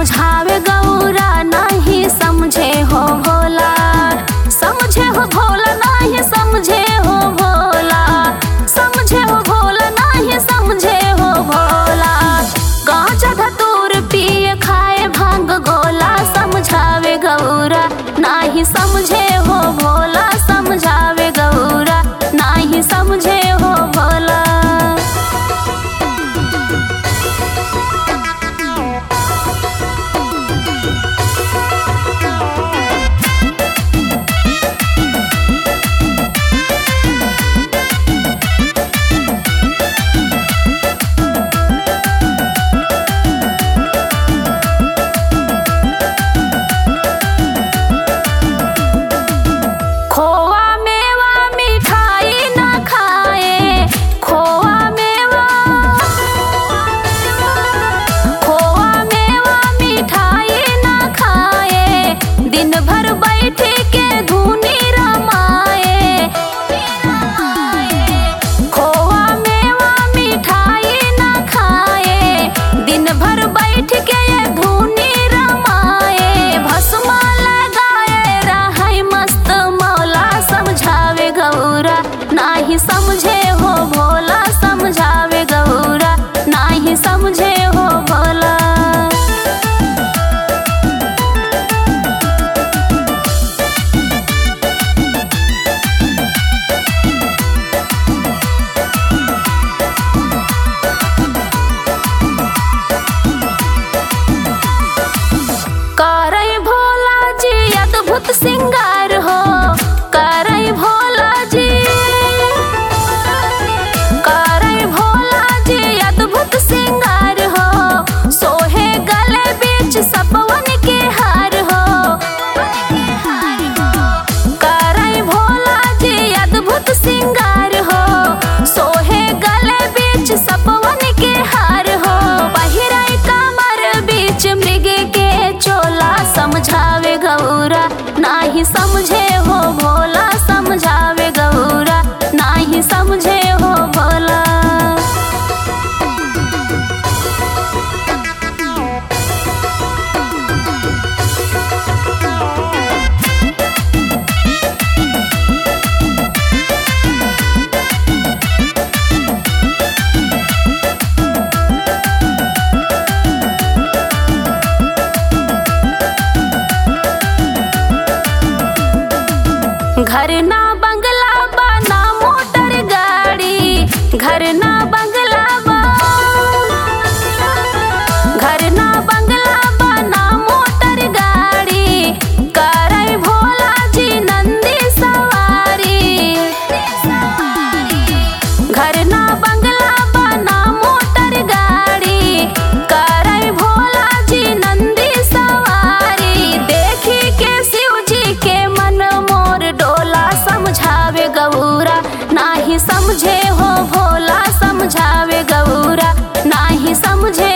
समझावे गौरा नहीं समझे हो भोला समझे हो भोला नहीं समझे हो भोला समझे हो भोला नहीं समझे हो भोला गांजा धतूर पिए खाए भांग गोला समझावे गौरा नाही समझे हो भोला समझावे गौरा नाही समझे हो भोला खोवा मेवा मिठाई न खाए खोवा मेवा खोवा मेवा मिठाई न खाए दिन भर बैठ के धुनी रमाए खोवा मेवा मिठाई न खाए दिन भर बैठ के धुनी रमाए भस्मा लगाए रहाय मस्त मौला समझावे गौरा नाही समझे हो भोला समझावे गौरा नाही समझे हो भोला करई भोला जी अद्भुत सिंगार हो करई भोला जी करई भोला जी अद्भुत सिंगार हो सोहे गले बीच सपवन के हार हो करई भोला जी अद्भुत सिंगार हो सोहे गले बीच सपवन के हार हो पहिरई कमर बीच मृग के चोला समझावे गौरा नाही समझे हो भोला समझावे गौरा नाही समझे हो भोला घर ना बंगला बा ना मोटर गाड़ी घर ना बंगला बा घर ना बंगला बा ना मोटर गाड़ी करई भोला जी नंदी सवारी घर ना बंगला बा ना मोटर गाड़ी करई भोला जी नंदी सवारी देखी के शिव जी के मन मोर डोला समझावे गौरा नाही समझे हो भोला समझावे गौरा नाही समझे